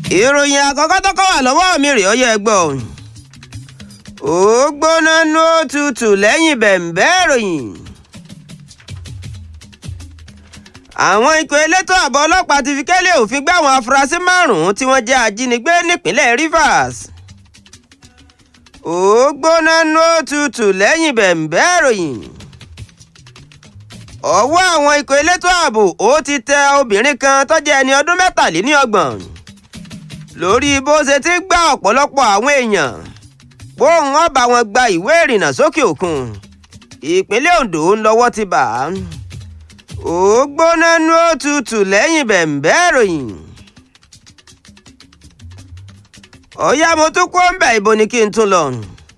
ìròyìn àkọ́kọ́ tó kọ́ wà lọ́wọ́ mi rèé ọyẹ́ ẹgbọ́ ó gbóná nú òtútù lẹ́yìn bẹ̀m̀bẹ́ ìròyìn. àwọn ikọ̀ elétò ààbò ọlọ́pàá ti fi kẹ́lẹ́ òfin gbé àwọn afurasí márùn-ún tí wọ́n jẹ́ ajínigbé nípínlẹ̀ Rivers. ó gbóná nú òtútù lẹ́yìn bẹ̀m̀bẹ́ ìròyìn. ọwọ́ àwọn ikọ̀ elétò ààbò ó ti tẹ obìnrin kan tó jẹ́ ẹni ọdún mẹ́tàléníọgbọ̀n lórí bó ṣe ti gba ọ̀pọ̀lọpọ̀ àwọn èèyàn bóun ọba wọn gba ìwé ìrìnnà sókè òkun ìpínlẹ̀ Ondo ń lọ́wọ́ ti bà á ó gbóná nú òtútù lẹ́yìn bẹ̀m̀bẹ́ ìròyìn. ọ̀yá mo tún kó ń bẹ̀ ibo ni kí n tún lọ.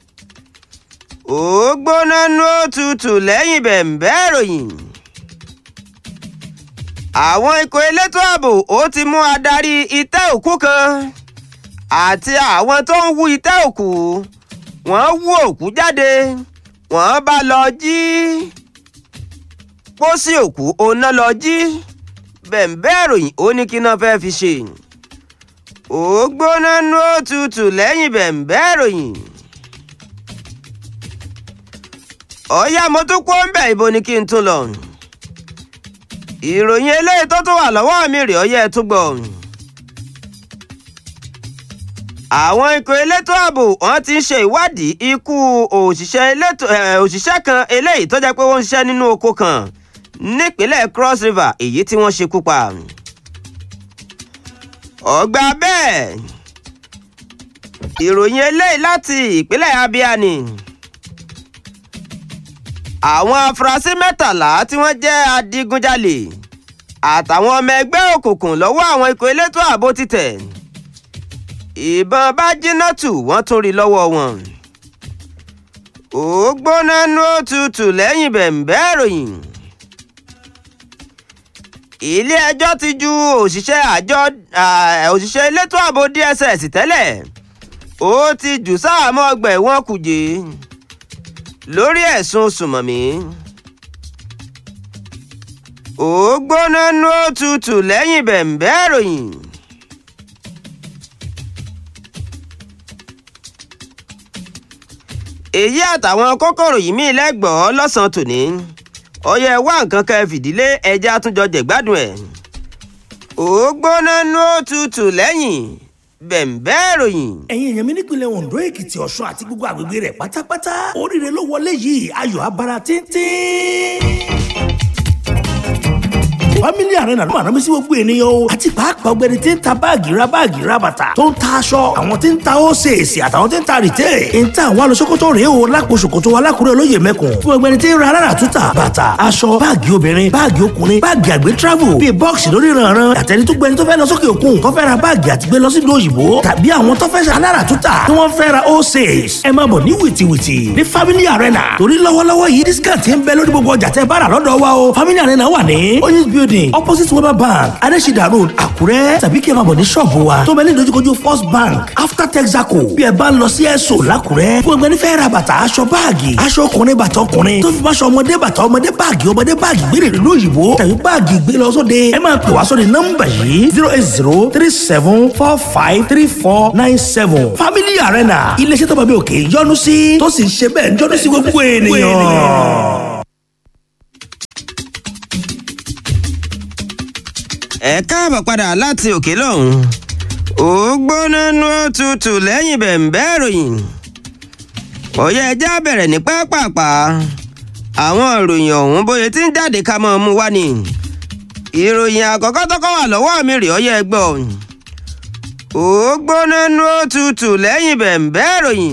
ó gbóná nú òtútù lẹ́yìn bẹ̀m̀bẹ́ ìròyìn. àwọn ikọ̀ elétò ààbò ó ti mú adarí itẹ́ òkú kan àti àwọn tó ń wú itẹ́ òkú wọ́n wú òkú jáde wọ́n bá lọ jí pósí òkú oná lọ jí bẹ̀m̀bẹ́ ìròyìn ó ní kí náà fẹ́ fi ṣe ó gbóná nú òtútù lẹ́yìn bẹ̀m̀bẹ́ ìròyìn ọ̀yá mo tún kó ń bẹ̀ ibo ni kí n tún lọ ìròyìn eléyìí tó tún wà lọ́wọ́ mi rèé ọyẹ́ tún gbọ́ àwọn ikọ̀ elétò ààbò wọn ti ń ṣe ìwádìí ikú òṣìṣẹ́ elétò òṣìṣẹ́ kan eléyìí tó jẹ́ pé wọ́n ń ṣiṣẹ́ nínú oko kan nípínlẹ̀ Cross River èyí tí wọ́n ṣekú pa. ọgbà bẹ́ẹ̀ ìròyìn eléyìí láti ìpínlẹ̀ Abia ni àwọn afurasí mẹ́tàlá tí wọ́n jẹ́ adigunjalè àtàwọn ọmọ ẹgbẹ́ òkùnkùn lọ́wọ́ àwọn ikọ̀ elétò ààbò ti tẹ̀ ìbọn bá jínátù wọ́n tún rí lọ́wọ́ wọn. ó gbóná nú òtútù lẹ́yìn bẹ̀m̀bẹ́ ìròyìn. ilé ẹjọ́ ti ju òṣìṣẹ́ àjọ òṣìṣẹ́ elétò ààbò DSS tẹ́lẹ̀ ó ti jù sáàmọ́ ọgbà ẹ̀wọ̀n kùjé lórí ẹ̀sùn sùmọ̀mí. ó gbóná nú òtútù lẹ́yìn bẹ̀m̀bẹ́ ìròyìn. èyí àtàwọn kókòrò yìí mí lẹ́gbọ̀ọ́ lọ́sàn-án tòní ọyẹ wá nǹkan kan fìdílé ẹja àtúnjọ jẹ̀gbádùn ẹ̀ ó gbóná nú òtútù lẹ́yìn bẹ̀m̀bẹ́ ìròyìn. ẹ̀yin èèyàn mi nípìnlẹ̀ Ondo Èkìtì Ọ̀ṣun àti gbogbo àgbègbè rẹ̀ pátápátá oríire ló wọlé yìí ayọ̀ abara tíntín family arena ló máa rán mi sí gbogbo ènìyàn o àti pàápàá ọ̀gbẹ́ni tí ń ta báàgì ra báàgì ra bàtà tó ń ta aṣọ àwọn tí ń ta ósèèsì àtàwọn tí ń ta rìtẹ́ ń ta àwọn alóṣòkòtò rèé o lápò ṣòkòtò alákùrẹ́ olóyè mẹ́kùn fún ọ̀gbẹ́ni tí ń ra alára túta bàtà aṣọ báàgì obìnrin báàgì ọkùnrin báàgì àgbẹ̀ travel bíi bọ́ọ̀sì lórí ìrànràn àtẹni tó gbẹni tó fẹ́ lọ sókè òkun tó fẹ́ ra báàgì àti gbé lọ sí ìlú òyìnbó tàbí àwọn tó fẹ́ ṣe alára túta tí wọ́n fẹ́ ra ósèès ẹ máa bọ̀ ní wìtìwìtì ní family arena torí lọ́wọ́lọ́wọ́ yìí discount ń bẹ lórí gbogbo ọjà tẹ́ bá rà lọ́dọ̀ wa o family arena wà ní oyinz building opposite weber bank adesida road àkúrẹ́ tàbí kí ẹ máa bọ̀ ní ṣọ́ọ̀bù wa tó bẹ ní ìdojúkojú first bank after texaco bí ẹ bá ń lọ sí ẹ̀sọ́ làkúrẹ́ fún ẹgbẹ́ nífẹ̀ẹ́ ra bàtà aṣọ báàgì aṣọ ọkùnrin bàtà ọkùnrin tó fi máṣọ ọmọdé bàtà ọmọdé báàgì ọmọdé báàgì gbére ìlú òyìnbó tàbí báàgì gbé lọ sóde ẹ máa pè wá sóde nọ́mbà yìí zero eight zero three seven four five three four nine seven family arena iléeṣẹ́ tó bá bí òkè yọ́nú sí tó sì ń ṣe bẹ́ẹ̀ ń yọ́nú sí gbogbo ènìyàn. ẹ káàbọ̀ padà láti òkè lọ́hùn ó gbóná nú òtútù lẹ́yìn bẹ̀m̀bẹ́ ìròyìn ọ̀yẹ́ ẹja bẹ̀rẹ̀ ní pápápá àwọn ìròyìn ọ̀hún bóyá tí ń jáde ká mọ́ mú wá ni ìròyìn àkọ́kọ́ tọ́kọ́ wà lọ́wọ́ mi rè ọyẹ́ gbọ́ ó gbóná nú òtútù lẹ́yìn bẹ̀m̀bẹ́ ìròyìn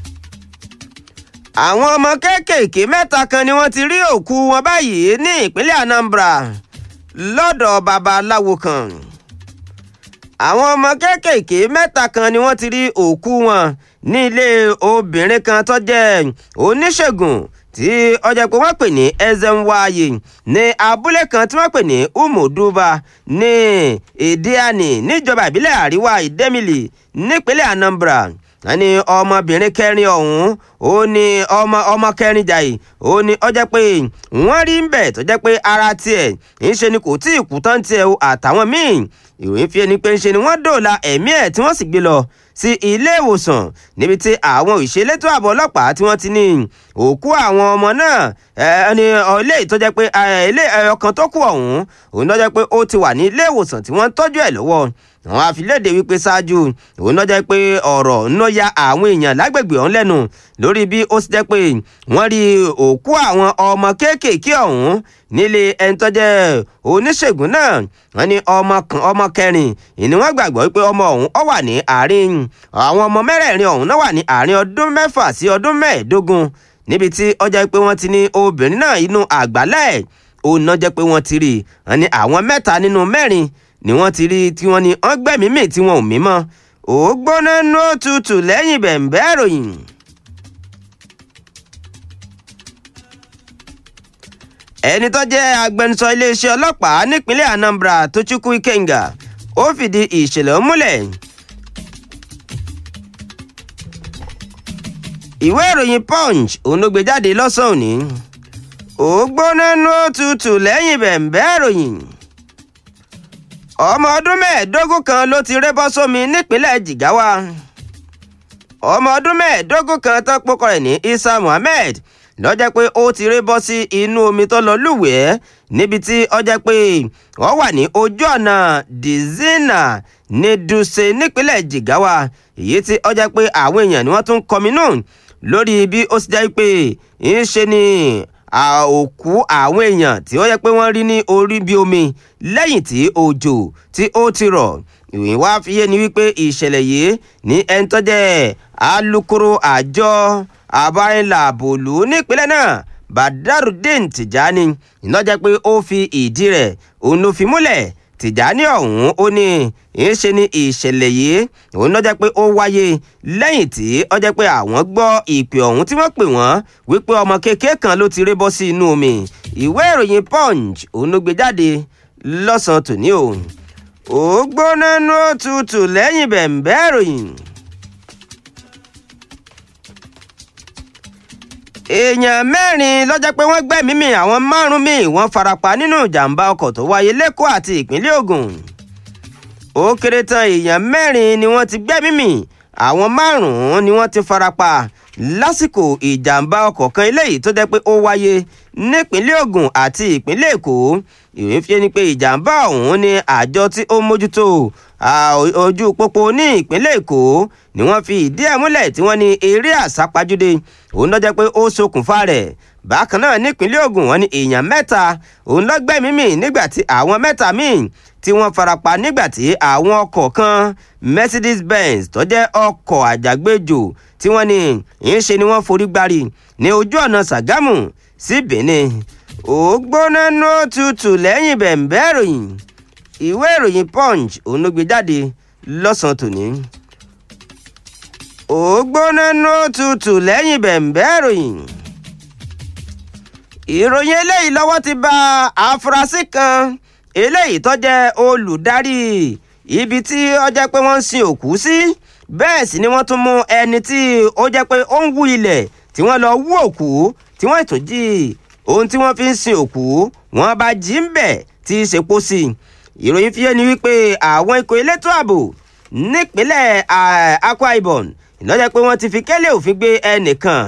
àwọn ọmọ kéékèèké mẹ́ta kan ni wọ́n ti rí òkú wọn báyìí ní ìpínlẹ̀ Anambra lọ́dọ̀ babaláwo kan àwọn ọmọ kéékèèké mẹ́ta kan ni wọ́n ti rí òkú wọn ní ilé obìnrin kan tó jẹ́ oníṣègùn tí ọjà pé wọ́n pè ní Ezenwaye ní abúlé kan tí wọ́n pè ní Umuduba ní Ìdíàní níjọba ìbílẹ̀ àríwá Ìdẹ́mìlì nípínlẹ̀ Anambra ẹni ọmọbìnrin kẹrin ọ̀hún ó ní ọmọ ọmọ kẹrin jàì ó ní ó jẹ́ pé wọ́n rí ń bẹ̀ tó jẹ́ pé ara tiẹ̀ ń ṣe ni kò tí ì kú tán tiẹ̀ o àtàwọn míì ìròyìn fi ẹni pé ń ṣe ni wọ́n dòòlà ẹ̀mí ẹ̀ tí wọ́n sì gbé lọ sí ilé ìwòsàn níbi tí àwọn òṣèlétò ààbò ọlọ́pàá tí wọ́n ti ní òkú àwọn ọmọ náà ẹni ilé ìtọ́jẹ́ pé ilé ẹyọ kan tó kù ọ̀hún òun náà jẹ́ pé ó ti wà ní ilé ìwòsàn tí wọ́n ń tọ́jú ẹ̀ lọ́wọ́ àwọn àfilédè wípé ṣáájú òun náà jẹ́ pé ọ̀rọ̀ ń ya àwọn èèyàn lágbègbè ọ̀hún lẹ́nu lórí bí ó sì jẹ́ pé wọ́n rí òkú àwọn ọmọ kéékèèké ọ̀hún nílé ẹni tó jẹ́ oníṣègùn náà wọ́n ní ọmọ kan ọmọ kẹrin ìní wọ́n gbàgbọ́ wípé ọmọ ọ̀hún ó wà ní àárín àwọn ọmọ mẹ́rẹ̀ẹ̀rin ọ̀hún náà wà ní àárín ọdún mẹ́fà sí ọdún mẹ́ẹ̀ẹ́dógún níbi tí ó jẹ́ pé wọ́n ti ní obìnrin náà inú àgbálẹ̀ òun náà jẹ́ pé wọ́n ti rí wọ́n ní àwọn mẹ́ta nínú mẹ́rin ni wọ́n ti rí tí wọ́n ní ọgbẹ́mímì tí wọn ò mí mọ́ ògbóná nó tutù lẹ́yìn bẹ̀ǹbẹ́ ìròyìn. ẹni tó jẹ́ agbẹnusọ iléeṣẹ́ ọlọ́pàá nípínlẹ̀ Anambra Tochukwu Ikenga ó fìdí ìṣẹ̀lẹ̀ múlẹ̀. ìwé ìròyìn Punch òun ló gbé jáde lọ́sàn-án òní ògbóná nó tutù lẹ́yìn bẹ̀ǹbẹ́ ìròyìn ọmọ ọdún mẹ́ẹ̀ẹ́dógún kan ló ti rébọ́ sómi nípínlẹ̀ Jigawa ọmọ ọdún mẹ́ẹ̀ẹ́dógún kan tó pokọ rẹ̀ ní Isa Muhammed ló jẹ́ pé ó ti rébọ́ sí inú omi tó lọ lúwẹ̀ẹ́ níbi tí ó jẹ́ pé wọ́n wà ní ojú ọ̀nà Dizina ní Dutse nípínlẹ̀ Jigawa èyí tí ó jẹ́ pé àwọn èèyàn ni wọ́n tún kọminú lórí bí ó sì jẹ́ pé ń ṣe ni òkú àwọn èèyàn tí ó yẹ pé wọ́n rí ní orí bí omi lẹ́yìn tí òjò tí ó ti rọ̀ ìròyìn wá fi yé ni wípé ìṣẹ̀lẹ̀ yìí ní ẹni tó jẹ́ alukoro àjọ abáyínláàbòlú nípínlẹ̀ náà Badarudeen Tijani iná jẹ́ pé ó fi ìdí rẹ̀ òun ló fi múlẹ̀ Tìjání ọ̀hún ó ní ìṣe ni ìṣẹ̀lẹ̀ yìí òun náà jẹ́ pé ó wáyé lẹ́yìn tí ó jẹ́ pé àwọn gbọ́ ìpè ọ̀hún tí wọ́n pè wọ́n wípé ọmọ kékeré kan ló ti rébọ́ sí inú omi ìwé ìròyìn Punch òun ló gbé jáde lọ́sàn-án tòní o ó gbóná nú òtútù lẹ́yìn bẹ̀ǹbẹ́ ìròyìn. èèyàn mẹ́rin ló jẹ́ pé wọ́n gbẹ́mìí mì àwọn márùn-ún míì wọ́n farapa nínú ìjàmbá ọkọ̀ tó wáyé lẹ́kọ̀ọ́ àti ìpínlẹ̀ Ògùn ó kéré tán èèyàn mẹ́rin ni wọ́n ti gbẹ́mìí mì àwọn márùn-ún ni wọ́n ti farapa lásìkò ìjàmbá ọkọ̀ kan eléyìí tó jẹ́ pé ó wáyé nípínlẹ̀ Ògùn àti ìpínlẹ̀ Èkó ìròyìn fi ni pé ìjàmbá ọ̀hún ni àjọ tí ó mójútó ojú pópó ní ìpínlẹ̀ Èkó ni wọ́n fi ìdí ẹ̀ múlẹ̀ tí wọ́n ní eré àsápajúdé òun ló jẹ́ pé ó ṣokùnfà rẹ̀ bákan náà nípínlẹ̀ Ògùn wọ́n ní èèyàn mẹ́ta òun ló gbẹ́mìí mì nígbà tí àwọn mẹ́ta míì tí wọ́n farapa nígbà tí àwọn ọkọ̀ kan Mercedes Benz tó jẹ́ ọkọ̀ àjàgbéjò tí wọ́n ní ń ṣe ni wọ́n forí gbárí ní ojú ọ̀nà Ṣàgámù sí Benin ó gbóná nó tutù lẹ́yìn bẹ̀ǹbẹ́ ìròyìn ìwé ìròyìn Punch òun ló gbé jáde lọ́sàn-án tòní ó gbóná nó tutù lẹ́yìn bẹ̀ǹbẹ́ ìròyìn ìròyìn eléyìí lọ́wọ́ ti bá afurasí kan eléyìí tó jẹ́ olùdarí ibi tí ó jẹ́ pé wọ́n ń sin òkú sí bẹ́ẹ̀ sì ni wọ́n tún mú ẹni tí ó jẹ́ pé ó ń wú ilẹ̀ tí wọ́n lọ wú òkú tí wọ́n tún jí ohun tí wọ́n fi ń sin òkú wọ́n bá jí ń bẹ̀ tí í ṣe pósí ìròyìn fi yé ni wípé àwọn ikọ̀ elétò ààbò nípínlẹ̀ Akwa Ibom ìnájẹ́ pé wọ́n ti fi kẹ́lẹ́ òfin gbé ẹnìkan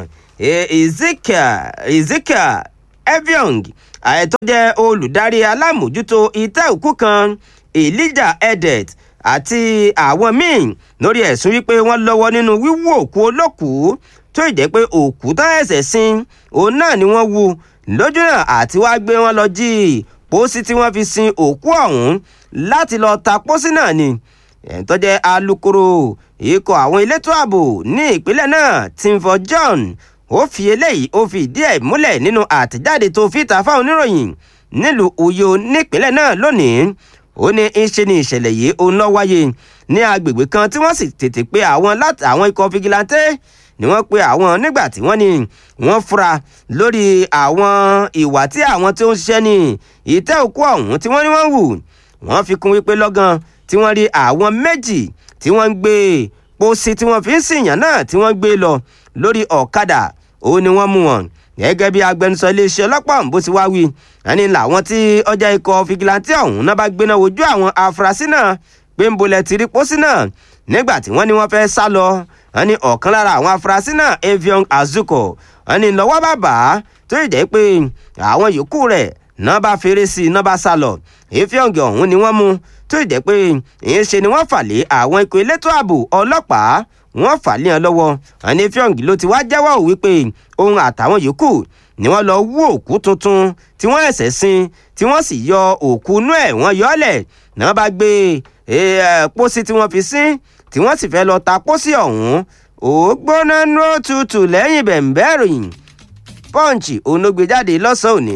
Ezekiel Eviong àìtó jẹ́ olùdarí alámòjútó ìtẹ́ òkú kan Elijah Edet àti àwọn míì lórí ẹ̀sùn wípé wọ́n lọ́wọ́ nínú wíwú òkú olókùú tó ìjẹ́ pé òkú tán ẹ̀sẹ̀ sin òun náà ni wọ́n wú lójú náà àti wá gbé wọn lọ jí pósí tí wọ́n fi sin òkú ọ̀hún láti lọ ta pósí náà ni ẹ̀ń tó jẹ́ alukoro ikọ̀ àwọn elétò ààbò ní ìpínlẹ̀ náà Timfor John ó fi eléyìí ó fi ìdí ẹ̀ múlẹ̀ nínú àtẹ̀jáde tó fi ta fáwọn oníròyìn nílùú Uyo nípínlẹ̀ náà lónìí ó ní í ṣe ni ìṣẹ̀lẹ̀ yìí òun lọ wáyé ní agbègbè kan tí wọ́n sì tètè pé àwọn láti àwọn ikọ̀ fìgìláńtẹ́ ni wọ́n pe àwọn nígbà tí wọ́n ní wọ́n fura lórí àwọn ìwà tí àwọn tí ó ń ṣiṣẹ́ ní ìtẹ́ òkú ọ̀hún tí wọ́n ní wọ́n hù wọ́n fi kún wípé lọ́gán tí wọ́n rí àwọn méjì tí wọ́n ń gbé pósí tí wọ́n fi ń sìyàn náà tí wọ́n gbé lọ lórí ọ̀kadà òun ni wọ́n mú wọn gẹ́gẹ́ bí agbẹnusọ iléeṣẹ́ ọlọ́pàá ọ̀hún bó ti wá wí ẹni làwọn tí ọjà ikọ̀ fìgìláńtì ọ̀hún náà bá gbéná wojú àwọn afurasí náà pé ń bolẹ̀ ti rí pósí náà nígbà tí wọ́n ní wọ́n fẹ́ sá lọ wọ́n ní ọ̀kan lára àwọn afurasí náà avion azuko wọ́n ní lọ́wọ́ bàbá tó yìí jẹ́ pé àwọn yòókù rẹ̀ náà bá fèrè sí i náà bá sá lọ avion ọ̀hún ni wọ́n mú tó yìí jẹ́ pé ìyẹn ṣe ni wọ́n fà lé àwọn ikọ̀ elétò ààbò ọlọ́pàá wọ́n fà lé wọn lọ́wọ́ wọ́n ní avion ló ti wá jẹ́wọ́ wípé òun àtàwọn yòókù ni wọ́n lọ wú òkú tuntun tí wọ́n ẹ̀sẹ̀ sin tí wọ́n sì yọ òkú inú ẹ̀ wọ́n yọ ọ́ lẹ̀ náà bá gbé pósí tí wọ́n fi sín tí wọ́n sì fẹ́ lọ ta pósí ọ̀hún ó gbóná nú tutù lẹ́yìn bẹ̀m̀bẹ́ ìròyìn pọ́ǹchì onógbèjáde lọ́sàn-án òní.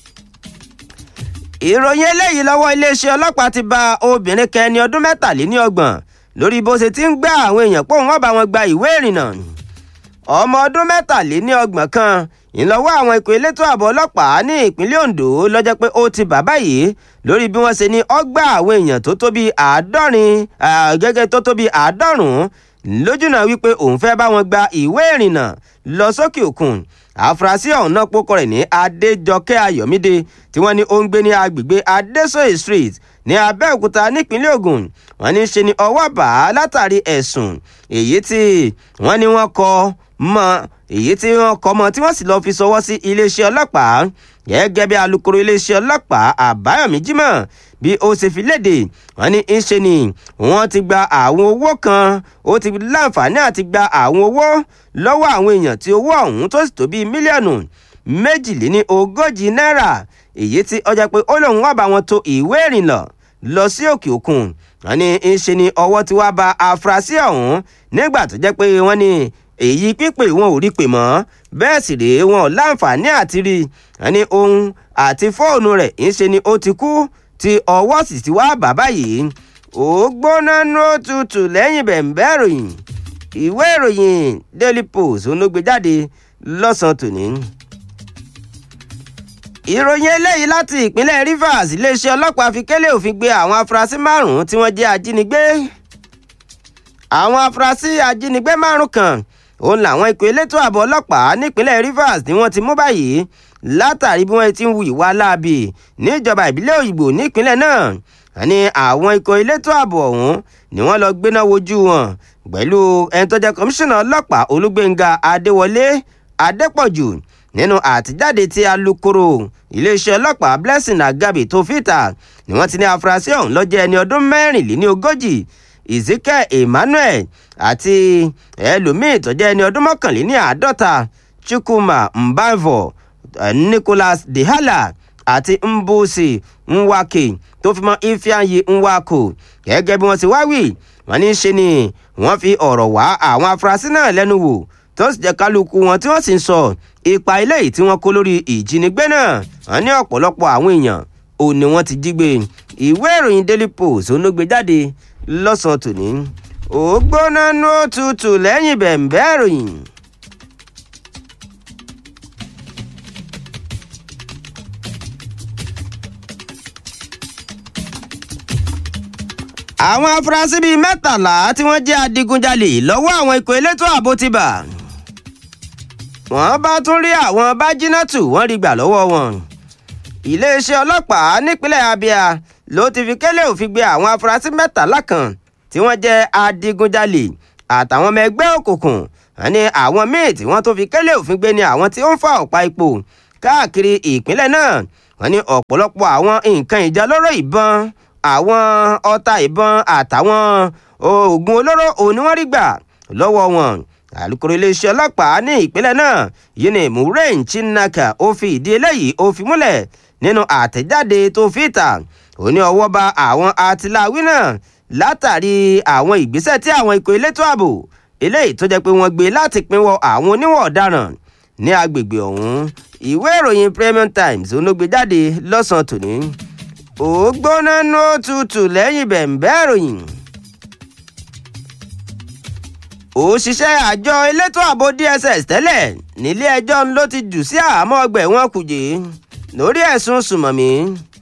ìròyìn eléyìí lọ́wọ́ iléeṣẹ́ ọlọ́pàá ti ba obìnrin kan ẹni ọdún mẹ́tàléníọgbọ̀n lórí bó ṣe ti ń gbá àwọn èèyàn pé òun ọba wọn gba ìwé ìrìnnà ọmọ ọdún mẹ́tàléníọgbọ̀n kan ìlọ́wọ́ àwọn ikọ̀ elétò ààbò ọlọ́pàá ní ìpínlẹ̀ Ondo lọ́jọ́ pé ó ti bàbá yìí lórí bí wọ́n ṣe ní ọgbà àwọn èèyàn tó tó bíi àádọ́rin gẹ́gẹ́ tó tó bíi àádọ́rùn-ún lójúnà wípé òun fẹ́ bá wọn gba ìwé ìrìnnà lọ sókè òkun àfúrásì ọ̀hún náà pókọ rẹ̀ ní Adéjọkẹ́ Ayọ̀mídé tí wọ́n ní ó ń gbé ní agbègbè Adéṣòye Street ní Abẹ́òkúta nípínlẹ̀ Ògùn wọ́n ní ṣe ni ọwọ́ bá látàrí ẹ̀sùn èyí tí wọ́n ní wọ́n kọ mọ́ èyí tí wọ́n kọ mọ́ tí wọ́n sì lọ́ọ́ fi ṣọwọ́ sí iléeṣẹ́ ọlọ́pàá gẹ́gẹ́ bí alukoro iléeṣẹ́ ọlọ́pàá Àbáyọ̀mí Jímọ̀ bí ó ṣe fi léde wọ́n ní ń ṣe ni wọ́n ti gba àwọn owó kan ó ti láǹfààní àti gba àwọn owó lọ́wọ́ àwọn èèyàn tí owó ọ̀hún tó sì tó bíi mílíọ̀nù méjìléní ogójì náírà èyí tí ó jẹ́ pé ó lóun wá bá wọn to ìwé ìrìnnà lọ sí òkè òkun wọ́n ní ń ṣe ni ọwọ́ ti wá ba afurasí ọ̀hún nígbà tó jẹ́ pé wọ́n ní èyí pípé wọn ò rí pè mọ́ bẹ́ẹ̀ sì rèé wọn ò láǹfààní àti rí wọ́n ní ohun àti fóònù rẹ̀ ń ṣe ni ó ti kú tí ọwọ́ sì ti wá bàbá yìí ó gbóná nú tutù lẹ́yìn bẹ̀m̀bẹ́ ìròyìn ìwé ìròyìn Daily Post onógbè jáde lọ́sàn-án tòní. ìròyìn eléyìí láti ìpínlẹ̀ Rivers iléeṣẹ́ ọlọ́pàá fi kélé òfin gbé àwọn afurasí márùn-ún tí wọ́n jẹ́ ajínigbé àwọn afurasí ajínigbé márùn-ún kan òun làwọn ikọ̀ elétò ààbò ọlọ́pàá nípínlẹ̀ Rivers ni wọ́n ti mú báyìí látàrí bí wọ́n ti ń hu ìwà láabi níjọba ìbílẹ̀ òyìnbó nípínlẹ̀ náà ní àwọn ikọ̀ elétò ààbò ọ̀hún ni wọ́n lọ gbéná wojú wọn pẹ̀lú ẹni tó jẹ́ kọmíṣánná ọlọ́pàá Olúgbénga Adéwọlé Adépọ̀jù nínú àtijáde tí alukoro iléeṣẹ́ ọlọ́pàá Blessing Agabi tó fìtà ni wọ́n ti ní afurasí ọ̀hún ló jẹ́ ẹni ọdún mẹ́rìnléní ogójì Ezekiel Emmanuel àti ẹlòmíín tó jẹ́ ẹni ọdún mọ́kànléní àádọ́ta Chukwuma Mbavo Nicholas Dehala àti Mbusi Nwake tó fi mọ́ Ifeanyi Nwako gẹ́gẹ́ bí wọ́n ti wá wí wọ́n ní ṣe ni wọ́n fi ọ̀rọ̀ wá àwọn afurasí náà lẹ́nu wò tó sì jẹ́ kálukú wọn tí wọ́n sì ń sọ ipa eléyìí tí wọ́n kó lórí ìjínigbé náà wọ́n ní ọ̀pọ̀lọpọ̀ àwọn èèyàn ò ní wọ́n ti jí gbé ìwé ìròyìn Daily Post onógbé jáde lọ́sàn-án tòní ó gbóná nú òtútù lẹ́yìn bẹ̀m̀bẹ́ ìròyìn. àwọn afurasí bíi mẹ́tàlá tí wọ́n jẹ́ adigunjalè lọ́wọ́ àwọn ikọ̀ elétò ààbò ti bà wọ́n bá tún rí àwọn bájínátù wọ́n rí gbà lọ́wọ́ wọn iléeṣẹ́ ọlọ́pàá nípínlẹ̀ Abia ló ti fi kélé òfin gbé àwọn afurasí mẹ́tàlá kan tí wọ́n jẹ́ adigunjalè àtàwọn ọmọ ẹgbẹ́ òkùnkùn wọ́n ní àwọn míì tí wọ́n tó fi kélé òfin gbé ní àwọn tí ó ń fa ọ̀pá ipò káàkiri ìpínlẹ̀ náà wọ́n ní ọ̀pọ̀lọpọ̀ àwọn nǹkan ìjà lóró ìbọn àwọn ọta ìbọn àtàwọn oògùn olóró òun ni wọ́n rí gbà lọ́wọ́ wọn alukoro iléeṣẹ́ ọlọ́pàá ní ìpínlẹ̀ náà yìí ni Maureen Chinaka ó fi ìdí eléyìí ó fi múlẹ̀ nínú àtẹ̀jáde tó fi ìta ó ní ọwọ́ bà àwọn atiláwí náà látàrí àwọn ìgbésẹ̀ tí àwọn ikọ̀ elétò ààbò eléyìí tó jẹ́ pé wọ́n gbé láti pinwọ́ àwọn oníwọ̀ ọ̀daràn ní agbègbè ọ̀hún ìwé ìròyìn Premium Times olóògbé jáde lọ́sàn-án tòní ó gbóná nú òtútù lẹ́yìn bẹ̀m̀bẹ́ ìròyìn òṣìṣẹ́ àjọ elétò ààbò DSS tẹ́lẹ̀ nílé ẹjọ́ ló ti jù sí àhámọ́ ọgbà ẹ̀wọ̀n Kùjé lórí ẹ̀sùn sùmọ̀mí